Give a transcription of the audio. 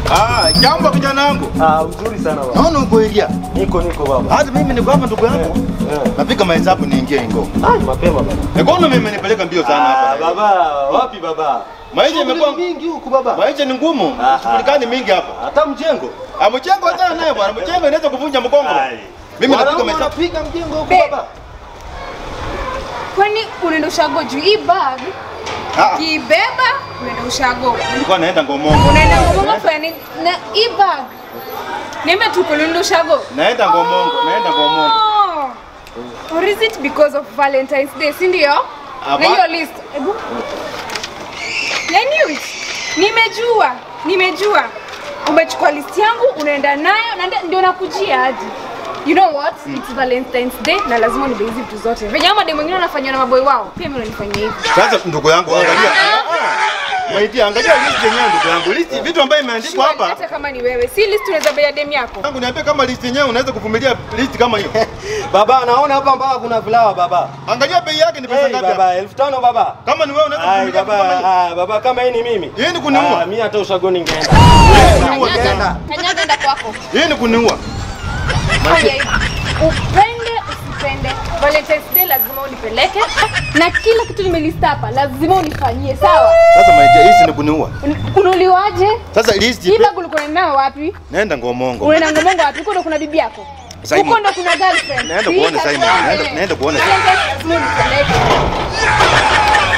Ah, jambo kijana wangu. Ah, mzuri sana baba. Naona uko elia. Niko niko baba. Hata mimi niko hapa ndugu yangu. Eh. Napiga mahesabu niingie ingo. Ah, mapema baba. Ekono mimi imenipeleka mbio sana Ah, hapa. baba, wapi baba? Maisha imekuwa Shughuli mingi huku baba. Maisha ni ngumu. Ah, Shughuli mingi hapa. Hata mjengo. Ah, mchengo hata naye bwana. Mchengo inaweza kuvunja mkongo. Mimi napiga Wanaume mahesabu. wanapiga mjengo huku Be- baba. Kwani unaenda ushago juu hii bag Ah, kibeba unaenda ushago. nilikuwa naenda Ngomongo. Unaenda ngomongo fanya nini? Na hii bag. Niambia tu unaenda ushago. Naenda Ngomongo, naenda Ngomongo. Oh. Or is it because of Valentine's Day, si ndio? Aba- Na hiyo list. Ebu. I knew it. Nimejua, nimejua. Umechukua list yangu unaenda nayo na nda- ndio nakujia hadi. You know what? It's Valentine's Day na lazima unibe hizi vitu zote. Venye ama demu wengine wanafanywa na maboy wao, pia mimi unanifanyia hivi. Sasa ndugu yangu angalia. Maiti angalia list yenyewe ndugu yangu. List vitu ambayo imeandikwa Surely, hapa. Hata kama ni wewe, si list unaweza bei ya demu yako. Yangu niambie kama list yenyewe unaweza kuvumilia list kama hiyo. Baba, naona hapa mpaka kuna flower baba. Angalia bei yake ni pesa Hey, ngapi hapa. baba, elfu tano baba. Kama ni wewe unaweza Ai kuvumilia baba, vitu kama hiyo. ah, baba kama hii ni mimi. Hii ni kuniua. Ah, mimi hata ushago ningeenda. Kuniua. Kanyaga, kanyaga enda kwako. Hii ni kuniua. Fanya hivi. Upende usipende, Valentine's Day lazima unipeleke na kila kitu nimelista hapa lazima unifanyie, sawa? Sasa maiti hizi ni kuniua. Un- Kunuliwaje? Sasa list Hii bag ulikuwa nayo wapi? naenda Ngomongo. Unaenda Ngomongo wapi? Huko ndo kuna bibi yako. Simon. Huko ndo kuna girlfriend. Naenda Hii kuona itakuwa- Simon. Naenda- eh. naenda kuona Simon. Valentine's lazima unipeleke.